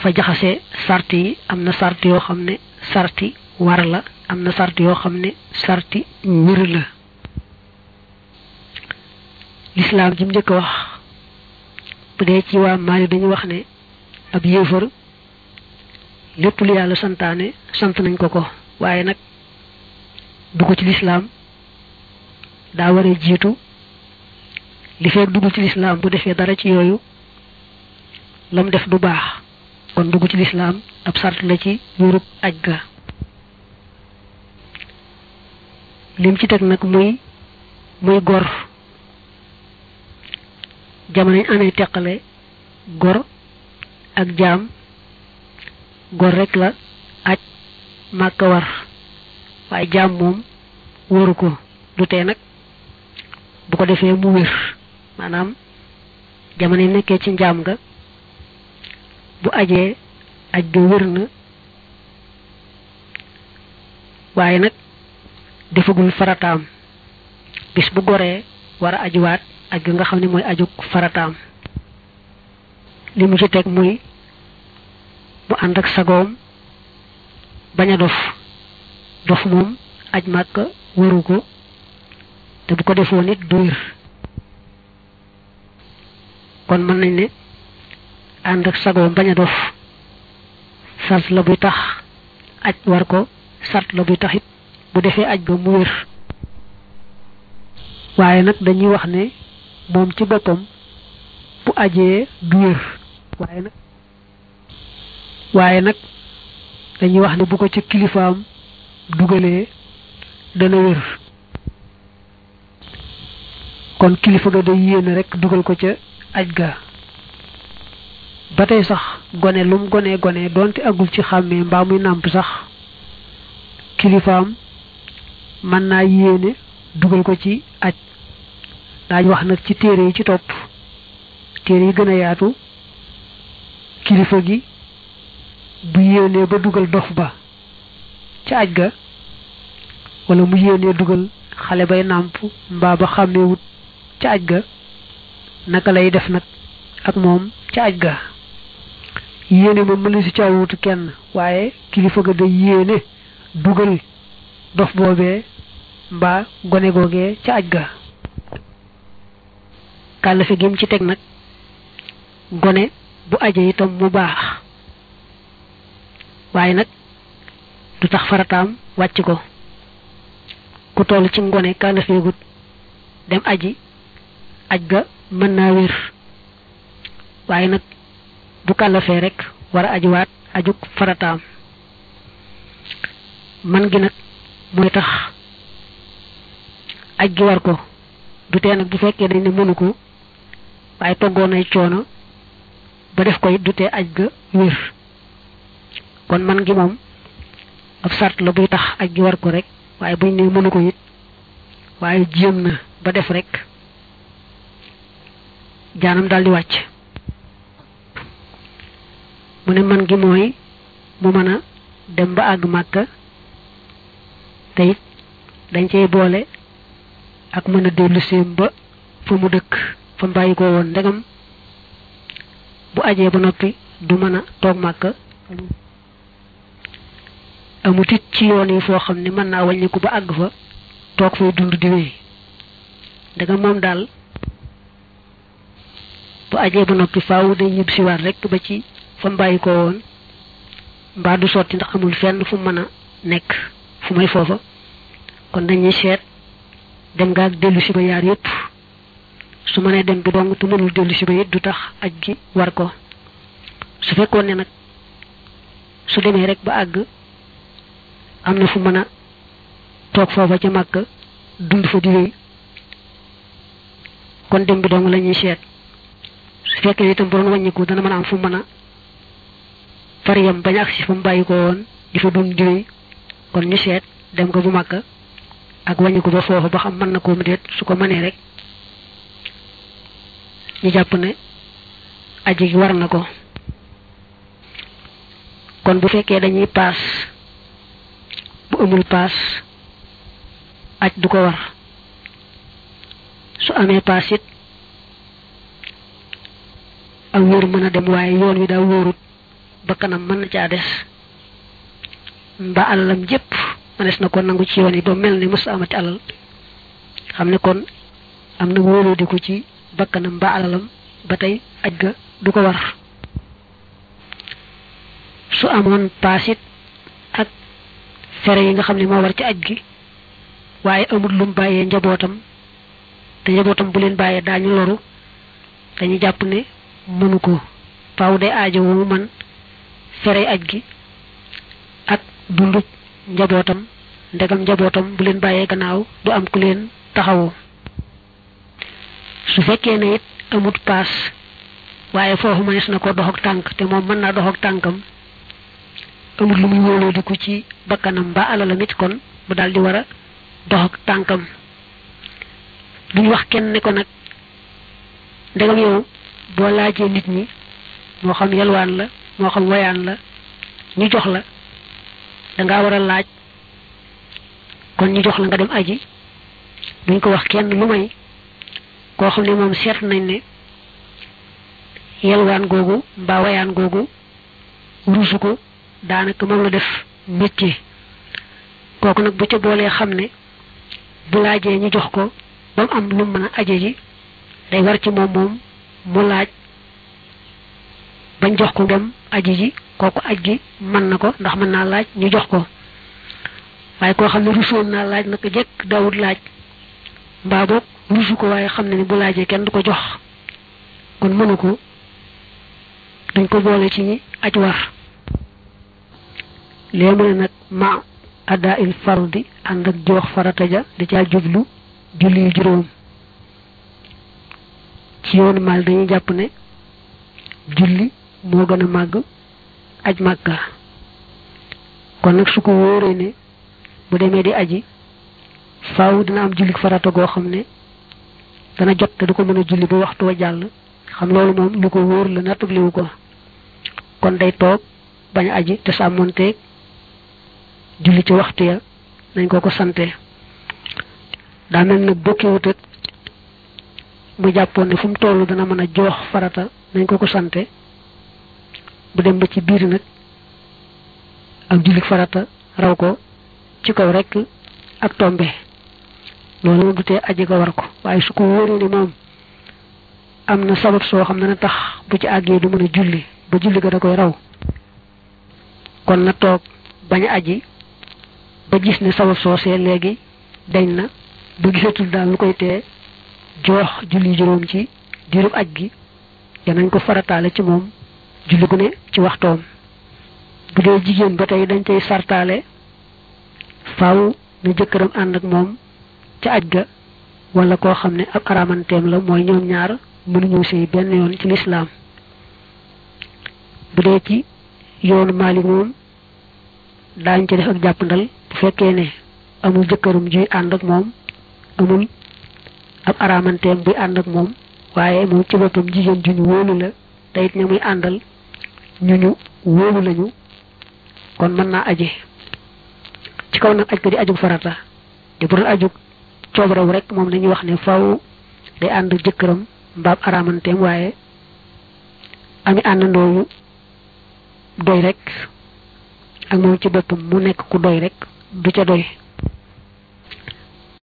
dafa jaxase sart yi am na sart yoo xam ne sarti war la am na sart yoo xam ne sarti wér la lislaam ji mu njëkk a wax bu dee ci waa Maali dañu wax ne ab yéefar lépp lu yàlla santaane sant nañ ko ko waaye nag dugg ci lislaam daa war a jiitu li fekk dugg ci lislaam bu defee dara ci yooyu lam def du baax kon dugg ci lislaam ab sart la ci wérub aj ga lim ci teg nag muy muy gor jamono ñu amee teqale gor ak jaam gor rek la aj màkka war waaye jaam moom waru ko du tee nag bu ko defee mu wér maanaam jamono yi nekkee ci njaam nga bu ajee aj ga wér na waaye nag defagul farataam bis bu goree war a ajuwaat aj ga nga xam ne mooy aju farataam li mu ci teg muy mu ànd ak sagoom bañ a dof dof moom aj màkk waru ko te bu ko defoo nit du wér kon mën nañ ne ànd ak sagoom bañ a dof sart la buy tax aj war ko sart la buy tax it bu defee aj ba mu wér waaye nag dañuy wax ne moom ci boppam bu ajee du wér waaye nag waaye nag dañuy wax ne bu ko ci kilifaam dugalee dana wér kon kilifa ga day yéene rek dugal ko ca aj ga ba tey sax gone lum gone gone doonte agul ci xàmmee mbaa muy nàmp sax kilifaam mën naa yéene dugal ko ci aj daañ wax nag ci téere yi ci topp téere yi gën a yaatu kilifa gi bu yéenee ba dugal dof ba ca aj ga wala mu yéenee dugal xale bay nàmp mbaa ba xàmmeewut ca aj ga naka lay def nag ak moom ca aj ga yéene moom mën na si caawutu kenn waaye kilifa ga day yéene dugal dof boobee mbaa gone googee ca aj ga kàllafe gim ci teg nag gone bu aje itam mu baax waaye nag du tax farataam wàcc ko ku toll ci ngone kàllafeegut dem aji aj ga mën naa wér waaye nag bu kàllafee rek war a ajiwaat ajuk farataam man gi nag mooy tax aj gi war ko du tee nag bu fekkee dañ ne mënu ko waaye toggoon ay coono ba def ko it du tee aj ga wér kon man gi moom ab sart la buy tax aj gi war ko rek waaye buñ ne mënu ko it waaye jéem na ba def rek jaanam daal di wàcc mu ne man gi mooy mu mën a dem ba àgg màkka te it dañ cey boole ak mën a dellu séem ba fa mu dëkk fa mu bàyyi ko woon ndegam bu ajee ba noppi du mën a toog màkka amut it ci yoon yi foo xam ne mën naa wàññiku ba àgg fa toog fay dund di wéy ndegam moom daal bu ajee ba noppi faaw day ñib siwaat rek ba ci fa mu bàyyi ko woon mbaa du sotti ndax amul fenn fu mën a nekk fu may foofa kon dañuy seet dem nga ak dellu si ba yaar yépp su mënee dem bi dong te mënul dellu si ba it du tax aj gi war ko su fekkoon ne nag su demee rek ba àgg am na fu mën a toog foofa ca màkk dund fa di wéy kon dem bi dong la ñuy seet su fekkee itam bu doon wàññiku dana mën a am fu mën a fariyam bañ agsi fa mu bàyyi ko woon di fa dund di wéy kon ñu seet dem ko bu màkk ak wàññiku ba foofa ba xam mën na koo mu déet su ko mënee rek ñu jàpp ne aji gi war na ko kon bu fekkee dañuy paas bu amul paas aj du ko war su amee paas it ak wóor mën a dem waaye yoon wi daa wóorut bakkanam mën na caa des mbaa alalam jépp mënees na ko nangu ci yoon yi ba mel ni mës amati alal xam ne kon am na wóoloo di ko ci bakkanam mbaa alalam ba tey aj ga du ko war su amoon paasit ak fere yi nga xam ne moo war ci aj gi waaye amul lum bàyyee njabootam te njabootam bu leen bàyyee daañu loru dañu jàpp ne mënu ko faaw day aajo wu man fere aj gi ak dundu njabootam ndegam njabootam bu leen bàyyee gannaaw du am ku leen taxawoo su fekkee ne it amut paas waaye foofu mënees na ko dox ak tànk te moom mën naa dox ak tànkam amul lu muy wóoloo di ko ci bakkanam ba alalam it kon mu daal di war a dox ak tànkam duñ wax kenn ne ko nag ndegam yow boo laajee nit ñi moo xam yalwaan la moo xam woyaan la ñu jox la dangaa war a laaj kon ñu jox la nga dem aji duñ ko wax kenn lu may koo xam ne moom seet nañ ne yalwaan googu mbaa woyaan googu ruusu ko daanaka moom la def métier kooku nag bu ca boolee xam ne bu laajee ñu jox ko ba mu am lu mën a aje ji day war ci moom moom mu laaj bañ jox ko dem aji ji kooku aj gi mën na ko ndax mën naa laaj ñu jox ko waaye koo xam ne rusoon naa laaj naka jekk daawut laaj mbaa boog rusu ko waaye xam ne ni bu laajee kenn du ko jox kon mënu ko duñ ko boole ci ñi aj war léegi mu ne nag ma adda il fardi ànd ak joox farata ja da caa jublu julli yu juróom ci yoonu maal dañuy jàpp ne julli moo gën a màgg aj màkka kon nag su ko wóoree ne bu demee di aji faaw dina am julli farata goo xam ne dana jot te du ko mën a julli ba waxtu wa jàll xam loolu moom lu ko wóor la nattabliwu ko kon day toog bañ a aji te sàmmonteeg julli ci waxtu ya nañ ko ko sante daa mel nag bokkiwut ak mu jàppoon ne fu mu toll dana mën a joox farata nañ ko ko sante bu dem ba ci biir nag ak julli farata raw ko ci kaw rek ak tombe loolu moom du tee aji ga war ko waaye su ko wóoree ne moom am na sabab soo xam ne na tax bu ci àggee du mën a julli ba julli ga da koy raw kon na toog bañ a aji ba gis ne sabab soosee léegi dañ na ba gisatul daal lu koy tee joox julli juróom ci diirub aj gi danañ ko farataale ci moom julli gu ne ci waxtoom bu dee jigéen ba tey dañ cay sartaale faaw na jëkkëram ànd ak moom ca aj ga wala koo xam ne ab aramanteem la mooy ñoom ñaar mënuñu sëy benn yoon ci lislaam bu dee ci yoonu Maalik moom daañ ci def ak jàppandal bu fekkee ne amul jëkkërum juy ànd ak moom amul ab aramanteem buy ànd ak moom waaye moom ci boppam jigéen ju ñu wóolu la te it ña muy àndal ñu ñu wóolu lañu kon mën naa aje ci kaw nag aj ko di ajug farata di bu dul ajug coobaraw rek moom dañuy wax ne faw day ànd jëkkëram mbaab aramanteem waaye ami àndandoo yu doy rek ak moom ci boppam mu nekk ku doy rek du ca doy